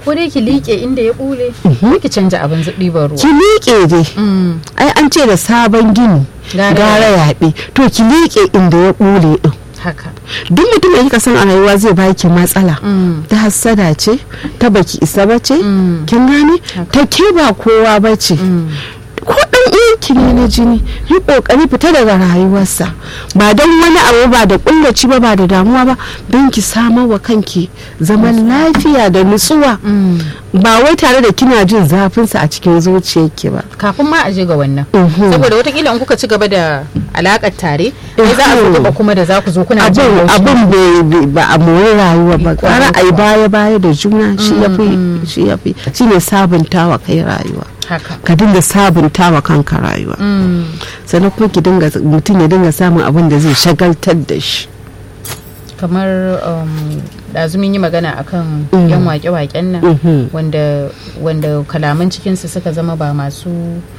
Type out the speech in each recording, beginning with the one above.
ko dai ki liƙe inda ya bule ko ki canja abin ɗiban ruwa ki liƙe dai Mm, ai an ce da sabon gini Gara gara yaɓe to ki liƙe inda ya ɓule ɗin haka duk mutum da kika san a rayuwa zai baki matsala Mm. ta hassada ce ta baki isa ba ce Mm. kin gane ta ke ba kowa ba ce Mm. ko dan uwanki ne na jini yi kokari fita daga rayuwarsa ba don wani abu ba da kullaci ba ba da damuwa ba don ki samar wa kanki zaman lafiya da nutsuwa Mm. ba wai tare da kina jin zafinsa a cikin zuciyarki ba kafin ma a je ga wannan Mhm. saboda watakila in kuka ci gaba da alakar tare ai za a zo Mhm. gaba kuma da za ku zo kuna jin abin haushi. abin bai- bai- ba a mori rayuwa ba Kwarai gara a yi kuwa. baya baya da juna shi ya fi Mm. shi ya fi shi ne sabuntawa kai rayuwa haka ka dinga sabuntawa kanka rayuwa Mm. sannan kuma ki dinga mutum ya dinga samun abin da zai shagaltar da shi kamar um, ɗazumin yi magana akan Mm. yan wake-waken nan Mhm. wanda wanda kalaman cikinsu suka zama ba masu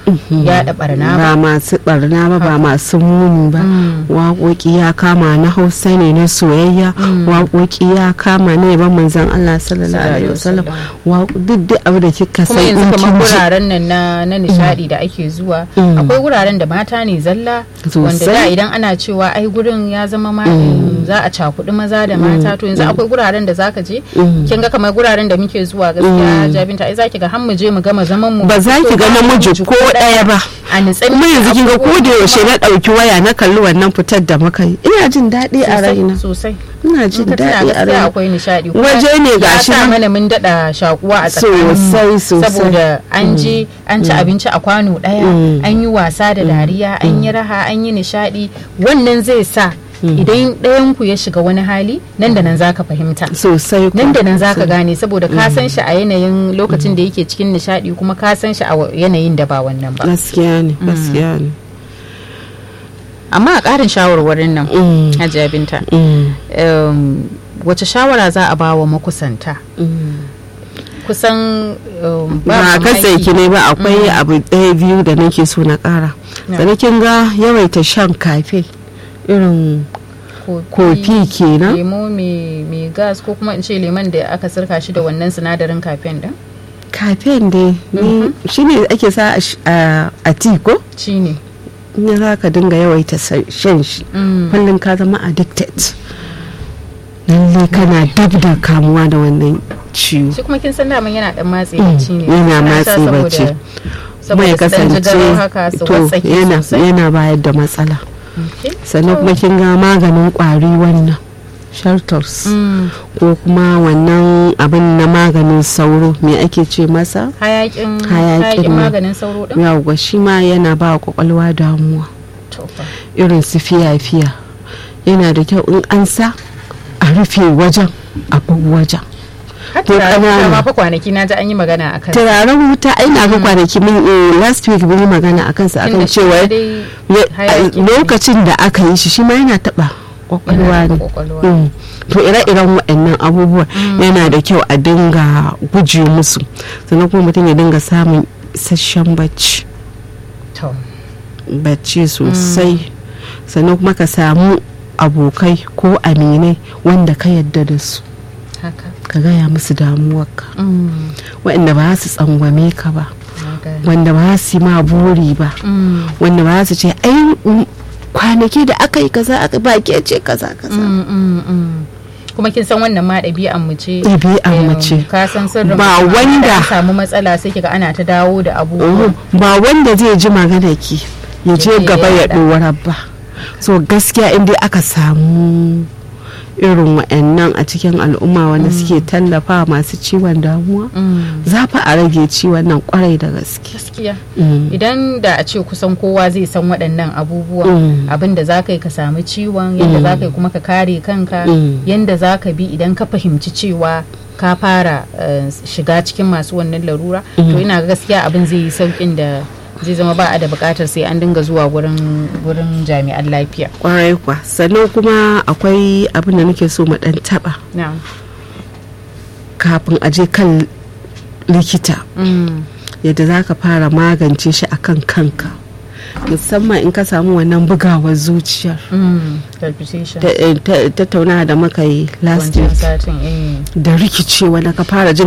yaɗa barna ba ba masu barna ba ba masu muni ba Mm. waƙoƙi ya kama na hausa ne na soyayya waƙoƙi ya kama ne ban manzan Allah sallallahu alaihi wasallam waƙo- duk duk abu da kika san kuma yanzu in kamar kin ji wuraren nan na, na nishadi da ake zuwa Mm. akwai wuraren da mata ne zalla wanda da Sosai. idan ana cewa ai gurin ya zama ma za a cakuɗi maza da mata to yanzu akwai guraren da zaka je Mm. kin ga kamar guraren da muke zuwa gaskiya jabinta ai zaki ga har mu je mu gama zaman mu ba za ki ga namiji ko ɗaya ba a nitsa kuma yanzu kin ga ko da abubuwan yaushe na ɗauki waya na kalli wannan fitar da muka yi ina jin daɗi a sosai, raina sosai ina in jin ka tuna daɗi a gaskiya raina akwai nishadi kuma Waje ne ya gashi sa nan. mana mun daɗa shakuwa a tsakanin Sosai, sosai. saboda an je an ci abinci a kwano ɗaya Mm. an yi wasa da dariya an yi raha an yi nishadi wannan zai sa idan ɗayan ku ya shiga wani hali nan da nan zaka fahimta sosai nan da kuwa. nan zaka gane saboda ka san shi a yanayin lokacin da yake cikin nishadi kuma ka san shi a wa- yanayin da ba wannan ba gaskiya ne gaskiya ne amma a ƙarin shawarwarin nan Mm. hajiya binta Mm. um, wace shawara za a ba wa makusanta Mm. kusan um, ba mamaki. katse ki ne ba akwai abu ɗaya biyu da nake so na ƙara Na. sannan kin ga yawaita shan kafe irin kofi kenan lemo mai mai gas ko kuma in ce lemon da aka sirka shi da wannan sinadarin kafen din kafen dai ni shine ake sa a sh- a a ti ko shi ne in za ka dinga yawaita sa- shan shi kullum ka zama addicted lalle kana dab da kamuwa da wannan ciwo shi kuma kin san daman yana dan matse bacci ne yana Ana sha matse saboda- bacci. kuma saboda ya su dan ji kasance garo haka su to watsake yana sosai yana bayar da matsala Okay. sannan kuma kin ga maganin kwari wannan shelters Mm. ko kuma wannan abin na maganin sauro me ake ce masa hayakin Hayakin hayakin nan. maganin sauro din yawwa shi ma yana ba wa kwakwalwa damuwa To fa. irin su fiya-fiya yana da kyau in an sa a rufe wajen a bar wajen har To turaren wuta ƙanana. ma fa kwanaki na ji an yi magana a kan turaren wuta ina ga kwanaki mun eh, last week mun yi magana a kansa akan cewa ya- hayaki ne. lokacin da aka yi shi shi ma yana taba kwakwalwa ne kwakwalwa Mm. to ire-iren waɗannan abubuwa yana da kyau a dinga guje musu sannan kuma mutum ya dinga samun isasshen bacci to bacci sosai sannan kuma ka samu abokai ko aminai wanda ka yadda da su haka ka gaya musu damuwarka Mm. waɗanda ba su tsangwame ka ba Na gane. wanda ba su yi ma buri ba Mm. wanda ba su ce ai mm, kwanaki da aka yi kaza aka ba ke ce kaza kaza Mm, mm, mm. kuma kin san wannan ma ɗabi'an mu ce Ɗabi'an mu Em, ce. ka san sirrin Ba mutum, wanda- da an samu matsala sai kiga ana ta dawo da abubuwa Mhm. ba wanda zai ji magana ki ya je je gaba ya yaɗa. ɗora ba so gaskiya in dai aka samu irin wa'annan a cikin al'umma wanda suke tallafa masu ciwon damuwa Mm. za fa a rage ciwon nan kwarai da gaske gaskiya Mm. idan da a ce kusan kowa zai san waɗannan abubuwan Mm. abin da za ka yi ka samu ciwon yadda za ka yi kuma ka kare kanka Mm. yadda za ka bi idan ka fahimci cewa ka fara eh, shiga cikin masu wannan larura to ina ga gaskiya abin zai yi saukin da zai zama ba a da bukatar sai an dinga zuwa gurin gurin jami'an lafiya kwarai kwa sannan kuma akwai abin da nake so mu dan taba na'am kafin a je kan likita Mm. yadda za ka fara magance shi akan kanka musamman in ka samu wannan bugawar zuciyar Mm. palpitation Ta- ta- tattauna da muka yi last wancan week satin eh da rikicewa da ka fara jin